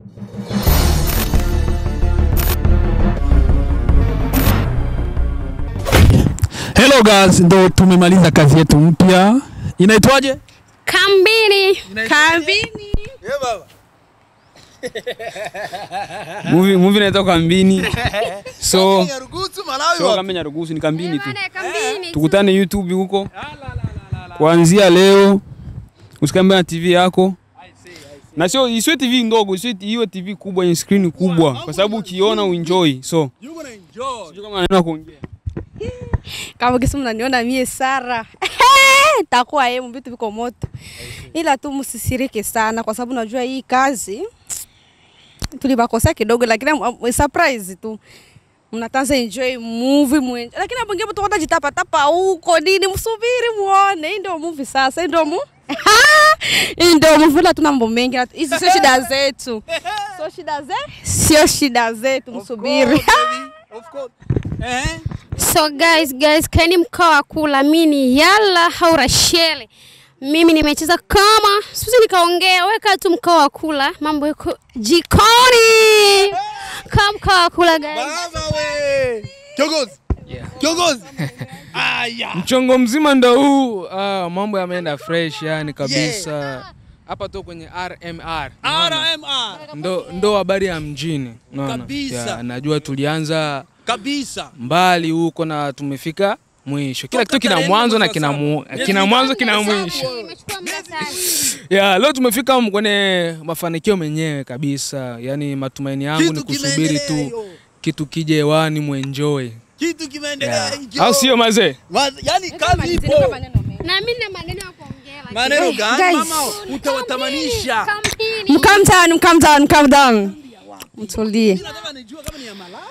Hello guys, ndo tumemaliza kazi yetu mpya. Inaitwaje? Kambini. Kambini. movie movie inaitwa Kambini. So Nyarugusu Malawi so wapi? kama Nyarugusu ni Kambini tu. Maana ya kambini. tu. Tukutane YouTube huko. Kuanzia leo usikambe na TV yako. Na sio isiwe TV ndogo, isiwe iwe TV kubwa yenye screen kubwa kwa sababu ukiona uenjoy. So, You gonna enjoy. sijui kama maneno ya kuongea. Kama kisi mnaniona mie Sara. Takuwa yeye vitu viko moto. Ila tu msisirike sana kwa sababu najua hii kazi tulibakosea kidogo lakini um, surprise tu. Mnatanza enjoy movie mwenje. Lakini hapo ngine mtu jitapa tapa huko nini msubiri muone. Hii ndio movie sasa. Hii ndio mu Hii ndio movie la tuna mambo mengi. na- Hizi sio shida zetu. Sio shida zetu. Sio shida zetu msubiri. Of course, baby. Of course. Eh? So guys, guys, kaeni mkao wa kula. Mimi ni Yala Haurashele. Mimi nimecheza kama sisi nikaongea, weka tu mkao wa kula, mambo yako jikoni. Kama mkao wa kula guys. Baba we. Kiongozi. Kiongozi. Aya. Mchongo mzima ndo huu. Ah, mambo yameenda fresh yani kabisa. Hapa tu kwenye RMR. unaona? RMR. Ndo ndo habari ya mjini. unaona? Kabisa. Ya, najua tulianza Kabisa. mbali huko na tumefika mwisho. Kila kitu kina tarehe mwanzo na nne kina mwezi wa mu, saba. kina mwanzo kina mwisho. Imechukua muda sana. Ya, leo tumefika m- kwenye mafanikio menyewe kabisa. Yaani matumaini yangu Kitu ni kusubiri kimeendelea tu hiyo. kitu kije hewani muenjoy. Kitu kimeendelea hicho. Au sio mazee? Ma- Yaani kazi ipo. Na mimi na maneno ya kuongea. lakini- Maneno gani Guys. mama? Utawatamanisha. Kambini. Calm down, calm down, calm down. Mtulie. Nataka nijue kama ni ya Malawi.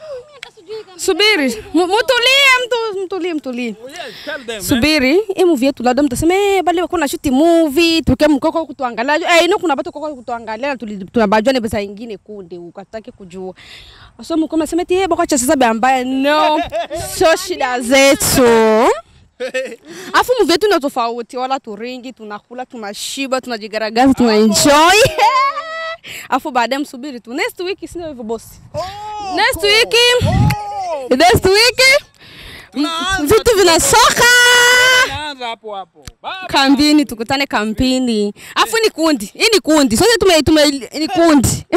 Subiri. M- Mtulie, mtu mtulie, mtulie. Oh yes, tell them. eh. Subiri. Hii movie yetu labda mtasema eh bali wako na shoot movie, tuke mkoko kutuangalia. Eh ino kuna watu koko kutuangalia na tuli- tunabajua ni pesa nyingine kunde ukataki kujua. So mko mnasema eti eh bako cha sasa bambaya. No. Sio shida zetu. Afu movie yetu ni tofauti, wala turingi, tunakula, tunashiba, tunajigaragaza, tunaenjoy. Afu baadaye msubiri tu. Next week sio hivyo boss. Oh, Next cool. week Oh, next week tunaanza vitu vinasoka Tunaanza hapo hapo. kambini, tukutane kambini. Afu ni kundi, hii ni kundi, sote tume, tume ni kundi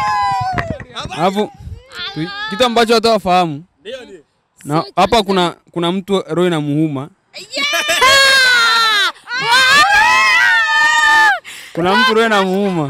Alafu tu- kitu ambacho watu wafahamu Ndio, ndio. na hapa kuna kuna mtu roho na muhuma. Kuna mtu roho na muhuma.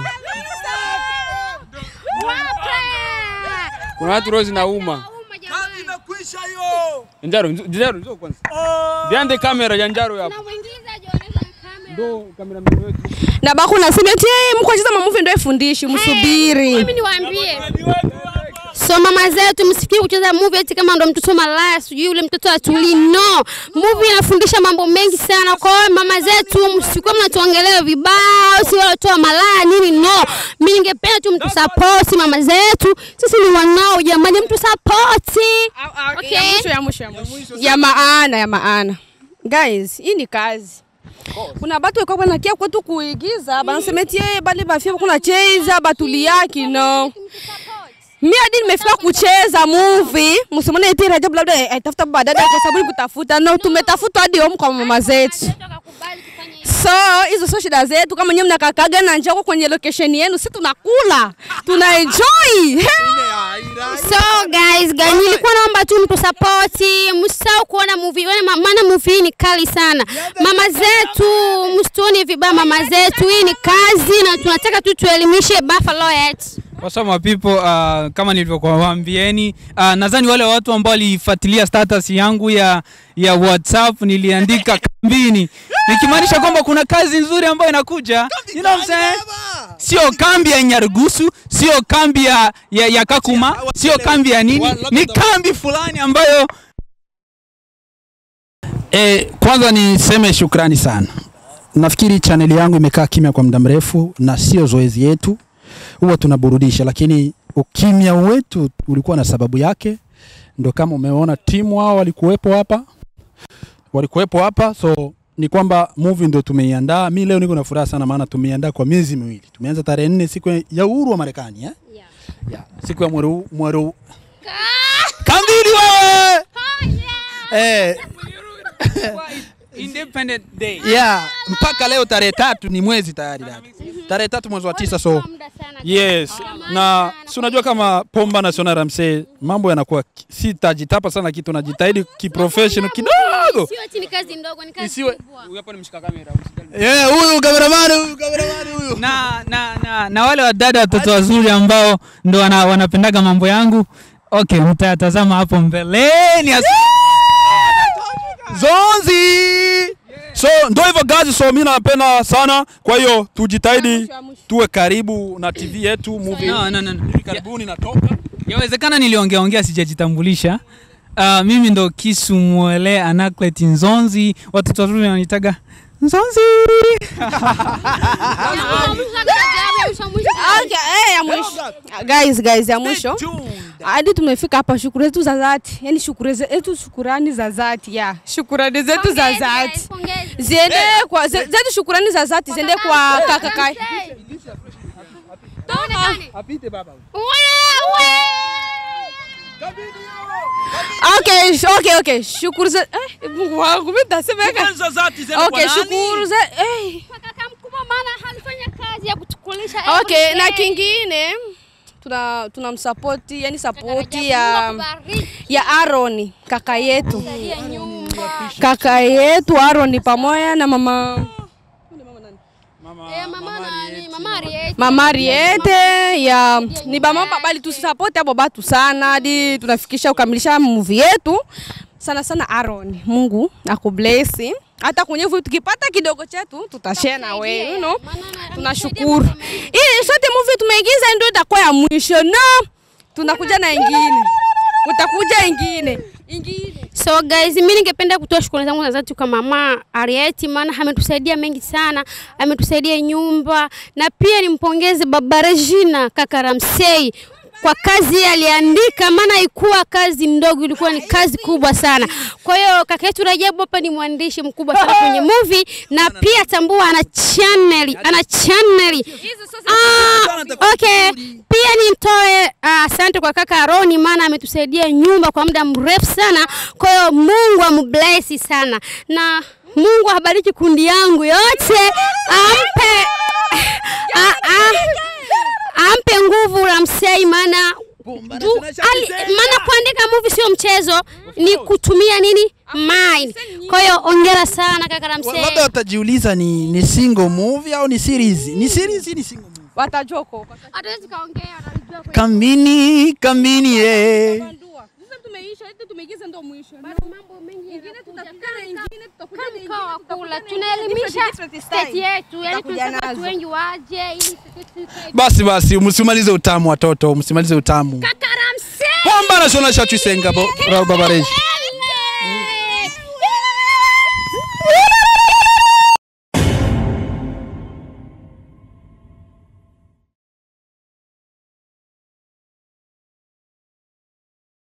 Kuna watu roho zinauma. Kazi imekwisha hiyo. Njaro, njo- Njaro, njoo kwanza. Oh. Viande kamera ya Njaro hapo. Ndo kamera wetu. na baku nasema eti hey, mko cheza mamuvi ndio ifundishi, msubiri. Mimi niwaambie. So mama zetu msifikiri kucheza movie eti kama ndo mtoto malaya sijui yule mtoto atuli. No, movie inafundisha mambo mengi sana. Kwa hiyo mama zetu msikuwa mnatuongelea vibaya, si wala toa malaya nini. No, mimi ningependa tu mtu support mama zetu. Sisi ni wanao jamani, mtu support. Okay. Ya mwisho, ya mwisho, ya mwisho. Ya maana, ya maana. Guys, hii ni kazi. Kuna batu weko banakia kwetu kuigiza, banasema eti hey, bali bafia kuna cheza batuliaki no. Mi hadi nimefika kucheza movie, msimone eti Rajabu labda aitafuta badada kwa sababu ni kutafuta. No, tumetafuta hadi home kwa mama zetu. So hizo sio shida zetu. Kama nyewe mnakakaga na njaa huko kwenye location yenu, si tunakula tuna enjoy. So guys, guys, nilikuwa naomba tu mtu support, msisahau kuona movie, wana- ma- maana movie hii ni kali sana. Mama zetu, msituone vibaya mama zetu, hii ni kazi na tunataka tu tuelimishe Buffalo yetu. What's up my people, uh, kama nilivyokuwa waambieni uh, nadhani wale watu ambao walifuatilia status yangu ya ya WhatsApp niliandika kambini nikimaanisha kwamba kuna kazi nzuri ambayo inakuja. You know what I'm saying? Sio kambi ya Nyarugusu, sio kambi ya, ya, ya Kakuma, sio kambi ya nini, ni kambi fulani ambayo E, kwanza niseme shukrani sana. Nafikiri chaneli yangu imekaa kimya kwa muda mrefu na sio zoezi yetu, huwa tunaburudisha, lakini ukimya wetu ulikuwa na sababu yake. Ndo kama umeona timu hao walikuwepo hapa, walikuwepo hapa, so ni kwamba movie ndo tumeiandaa. Mi leo niko na furaha sana, maana tumeiandaa kwa miezi miwili. Tumeanza tarehe nne siku ya uhuru wa Marekani eh? Yeah. Yeah. siku ya mwero mwero kambili wewe eh, Independent Day. yeah. mpaka leo tarehe tatu ni mwezi tayari dada. tarehe tatu mwezi wa tisa so Muda sana. yes na si unajua kama Pomba National Ramsey mambo yanakuwa ki- sitajitapa sana kitu najitahidi kiprofessional kidogo Sio ati ni kazi ndogo, ni kazi Isiwe- kubwa. Huyu hapa ni mshika kamera. Eh, huyu kameramani huyu kameramani huyu na, na, na, na wale wadada watoto wazuri ambao ndo wana, wanapendaga mambo yangu okay, mtayatazama hapo mbeleni. As- Zonzi. So ndo hivyo guys, so mimi napenda sana, kwa hiyo tujitahidi tuwe karibu na TV yetu movie. No, no, no, no. Hivi karibuni natoka. Yawezekana niliongea ongea sijajitambulisha. Uh, mimi ndo Kisu Mwele Anaclet Nzonzi, watoto wazuri wananitaga Nzonzi. Okay, eh, ya mwisho. Guys, guys, ya mwisho. Hadi tumefika hapa, shukrani zetu za dhati, yani shukrani zetu, shukurani za dhati ya shukurani zetu za dhati ziende kwa ze- zetu, shukurani za dhati ziende kwa kaka kai. Apite baba. Okay, sh- okay, okay. Shukuru za eh, Mungu wangu mimi nitasema yaka. Kwanza zati zenda Okay, kwa nani? shukuru za eh. Kaka mkubwa maana halifanya kazi ya kutukulisha. Okay, na kingine tuna tunamsapoti, yani sapoti ya ya Aaron kaka yetu. Kaka yetu Aaron pamoja na mama Mama Riete ya ni bama bali tusapoti abo batu sana hadi tunafikisha kukamilisha movie yetu sana sana Aaron. Mungu akubless. Hata kwenye vitu tukipata kidogo chetu tutashare na wewe, you know. Tunashukuru. Hii sote movie tumeigiza ndio itakuwa ya mwisho. No. Tunakuja na ingine. Utakuja ingine. Ingine. So guys, mimi ningependa kutoa shukrani zangu za dhati kwa mama Arieti, maana ametusaidia mengi sana, ametusaidia nyumba, na pia nimpongeze baba Regina kaka Ramsey kwa kazi aliandika, maana ikuwa kazi ndogo, ilikuwa ni kazi kubwa sana. Kwa hiyo kaka yetu Rajabu hapa ni mwandishi mkubwa sana kwenye movie, na pia tambua ana channel, ana channel Ah, okay. Pia nimtoe ah, asante kwa kaka Aroni maana ametusaidia nyumba kwa muda mrefu sana. Kwa hiyo Mungu ambless sana na Mungu abariki kundi yangu yote, ampe ah, ah, ampe nguvu Ramsey maana du- ali- maana kuandika movie sio mchezo, ni kutumia nini mind. Kwa hiyo ongera sana kaka Ramsey. Labda watajiuliza ni ni single movie au ni series? Ni series ni single movie. Watajua huko. Hatuwezi kaongea, wanajua kwa Kambini, kambini eh. Sasa tumeisha, hadi tumeigiza ndio mwisho. mambo mengi ingine tutakuja na ingine, mkao wa tutakuja kula, na tunaelimisha different, different state style. yetu, yani Tutakuja tunataka watu nazo. wengi waje ili sisi tusaidie. Basi basi, msimalize utamu watoto, msimalize utamu. Kaka Ramsey! Pomba National Church Senga, Babareji.